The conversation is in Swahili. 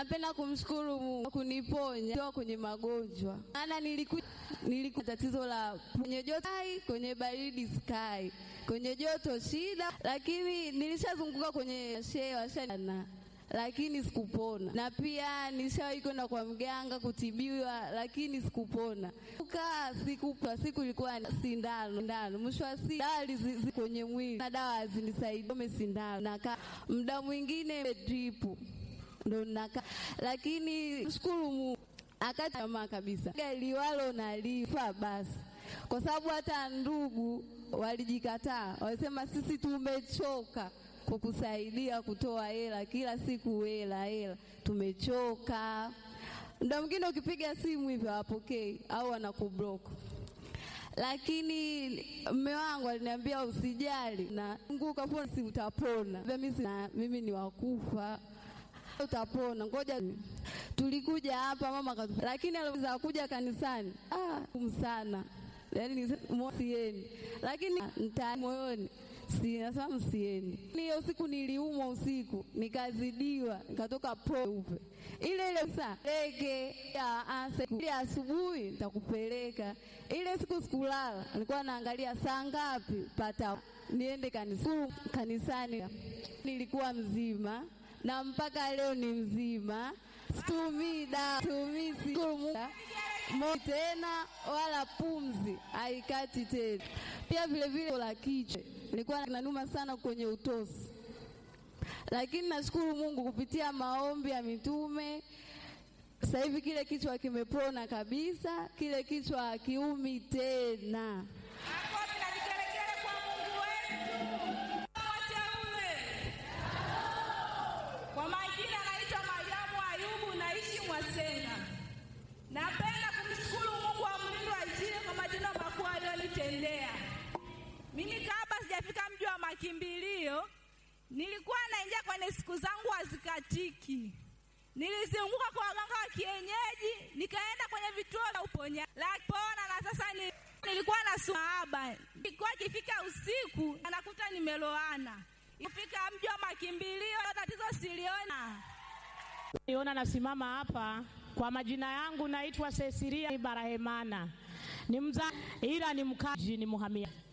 Napenda kumshukuru Mungu kuniponya toka kwenye magonjwa, maana nilikuwa nilikuwa tatizo la kwenye joto sky, kwenye baridi sky, kwenye joto shida, lakini nilishazunguka kwenye shehe washana lakini sikupona, na pia nilishawahi kwenda kwa mganga kutibiwa, lakini sikupona. Kaa siku kwa siku ilikuwa sindano sindano, mwisho wa siku dawa zi kwenye mwili na dawa hazinisaidia, ome sindano nakaa muda mwingine dripu ndo nakaa, lakini shukuru Mungu akati tamaa kabisa, liwalo nalifa basi, kwa sababu hata ndugu walijikataa, walisema sisi tumechoka kukusaidia kutoa hela kila siku, hela hela, tumechoka. Muda mwingine ukipiga simu hivyo hawapokei au wanakublock, lakini mme wangu aliniambia usijali, na Mungu ukapona, si utapona. Mimi ni wakufa, utapona, ngoja. Tulikuja hapa mama katu, lakini aliweza kuja kanisani, ah, sana yani sieni, lakini nta moyoni Sinasema msieni. Hiyo siku niliumwa usiku, nikazidiwa, nikatoka peupe ile ile saa lege ya ase ile asubuhi nitakupeleka. Ile siku sikulala, nilikuwa naangalia saa ngapi pata niende kanisani. Kanisani nilikuwa mzima na mpaka leo ni mzima, situmii dawa, situmii tena wala pumzi haikati tena. Pia vile vile la kichwa nilikuwa nanuma sana kwenye utosi, lakini nashukuru Mungu kupitia maombi ya mitume, sasa hivi kile kichwa kimepona kabisa, kile kichwa hakiumi tena. Makofi na vigelegele kwa Mungu wetu. Wateule. Kwa majina naitwa Mariamu Ayubu, naishi Mwasenga. Napenda kumshukuru Mungu wa mlindo wa Injili kwa matendo makuu aliyonitendea. Mimi kabla sijafika mji wa makimbilio, nilikuwa naingia kwenye siku zangu hazikatiki. Nilizunguka kwa waganga wa kienyeji, nikaenda kwenye vituo vya uponya lapona, na sasa ni, nilikuwa na sumaaba. Ilikuwa ikifika usiku anakuta nimeloana. Ifika mji wa makimbilio, tatizo siliona. Niona nasimama hapa kwa majina yangu naitwa Cecilia Barahemana, ni mza ila ni mkaji ni muhamia